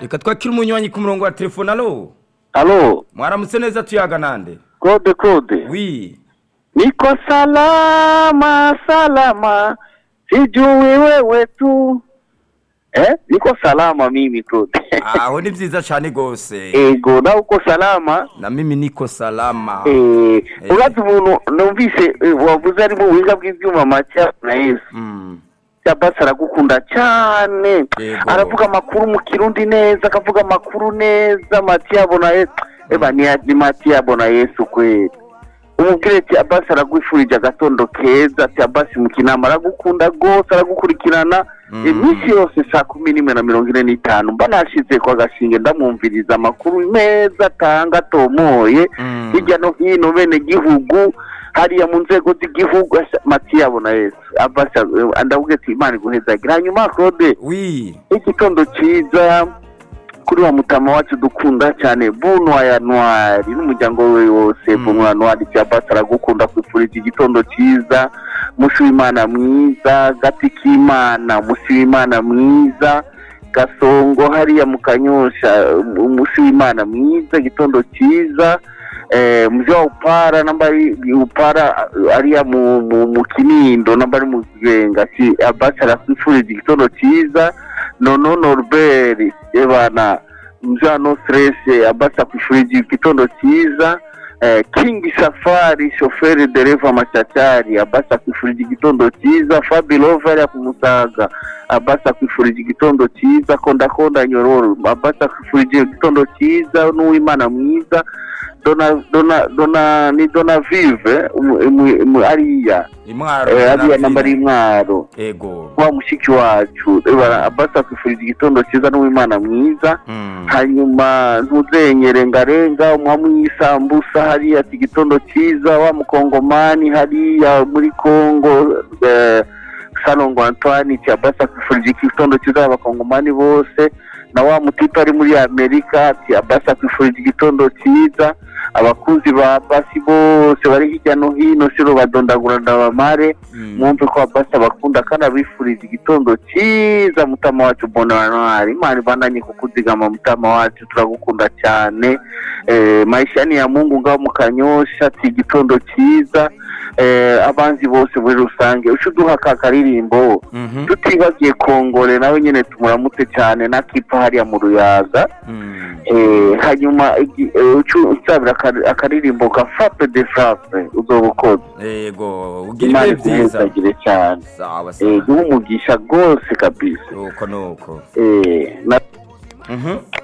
reka twakire umunywanyi ku murongo wa telefone alo alo mwaramutse neza tuyaga nande kode kode wi niko salama salama sijui wewe tu eh? niko salama mimi kode aho ni byiza cyane rwose ego nawe uko salama na mimi niko salama Eh, uratse umuntu numvise eh, wavuze ari mu buhinga bw'ibyuma maca na yesu Mm. Shabas aragukunda cyane Yego. aravuga amakuru mu kirundi neza akavuga amakuru neza matiyabo na yesu eba ni ya- ni matiyabo na yesu kweli umubwire ati abasi aragwifurije agatondo keza ati abasi mu kinama aragukunda rwose aragukurikirana Mm. iminsi yose saa kumi n'imwe na mirongo ine n'itanu mba nashize kwa gashinge ndamwumviriza amakuru meza atanga atomoye Mm. hirya no hino bene gihugu hariya mu nzego z'igihugu asa- matiyabo na yesu abasi eh, ndavuga ati imana iguhezagira hanyuma claude wi igitondo cyiza kuri wa mutama wacu dukunda cyane bunwa ya ntwari n'umuryango we wose Mm. bunwa ya ntwari cyabasa aragukunda kwifuriza igitondo cyiza mushi w'imana mwiza gati k'imana mushi w'imana mwiza gasongo hariya mu kanyosha mu- mushi w'imana mwiza igitondo cyiza eh, muvyo wa upara nambari upara eh, ariya mu, mu, mu kinindo nambari mu kibenga si abasi arasifuriza igitondo cyiza nono norbert ebana mja no stress abasi akwifurije igitondo cyiza eh, king safari shoferi dereva machachari abasi akwifurije igitondo cyiza fabilover ya kumusaga abasi akwifurije igitondo cyiza kondakonda nyororo abasi akwifurije igitondo cyiza n'uwimana mwiza dona dona dona ni dona vive umu- umu- umu- ariya imwaro eh, na ariya nambari vina. y'intwaro ego wa mushiki wacu reba abasi akwifurije igitondo cyiza n'uwimana mwiza Mm. hanyuma ntuzenyere ngarenga umwami isambusa hariya ati igitondo cyiza wa mukongomani hariya muri kongo eh, salongo antoine tiabasa akwifurije igitondo cyiza abakongomani bose na wa mutipe ari muri amerika ati abasa akwifurije igitondo cyiza abakunzi ba basi bose bari hirya no hino siro badondagura ndabamare Mm. mwumve ko abasa bakunda kandi abifuriza igitondo cyiza mutama wacu bonanwari imana ibandanye kukuzigama mutama wacu turagukunda cyane eh, maisha ni ya mungu ngaho mu kanyosha ati igitondo cyiza eh, abanzi bose muri rusange uca uduha ka karirimbo Mhm. tutibagiye kongore nawe nyine tumuramutse cyane na kipa hariya mu ruyaga Mm. eh, hanyuma igi- eh, uca unsabira akari- akaririmbo ka frappe de frappe uzoba ukoze ego ugira imana ibihe byiza ikuhezagire cyane sawa Eh, sawa guha umugisha rwose kabisa nuko nuko Eh, na Mhm.